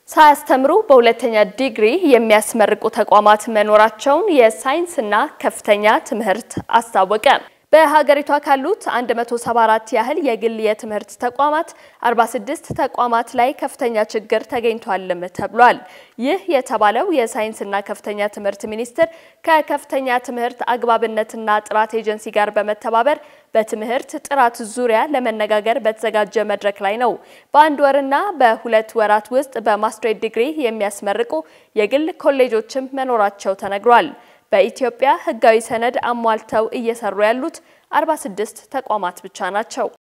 ሳያስተምሩ በሁለተኛ ዲግሪ የሚያስመርቁ ተቋማት መኖራቸውን የሳይንስና ከፍተኛ ትምህርት አስታወቀ። በሀገሪቷ ካሉት 174 ያህል የግል የትምህርት ተቋማት 46 ተቋማት ላይ ከፍተኛ ችግር ተገኝቷልም ተብሏል። ይህ የተባለው የሳይንስና ከፍተኛ ትምህርት ሚኒስቴር ከከፍተኛ ትምህርት አግባብነትና ጥራት ኤጀንሲ ጋር በመተባበር በትምህርት ጥራት ዙሪያ ለመነጋገር በተዘጋጀ መድረክ ላይ ነው። በአንድ ወርና በሁለት ወራት ውስጥ በማስትሬት ዲግሪ የሚያስመርቁ የግል ኮሌጆችም መኖራቸው ተነግሯል። በኢትዮጵያ ሕጋዊ ሰነድ አሟልተው እየሰሩ ያሉት 46 ተቋማት ብቻ ናቸው።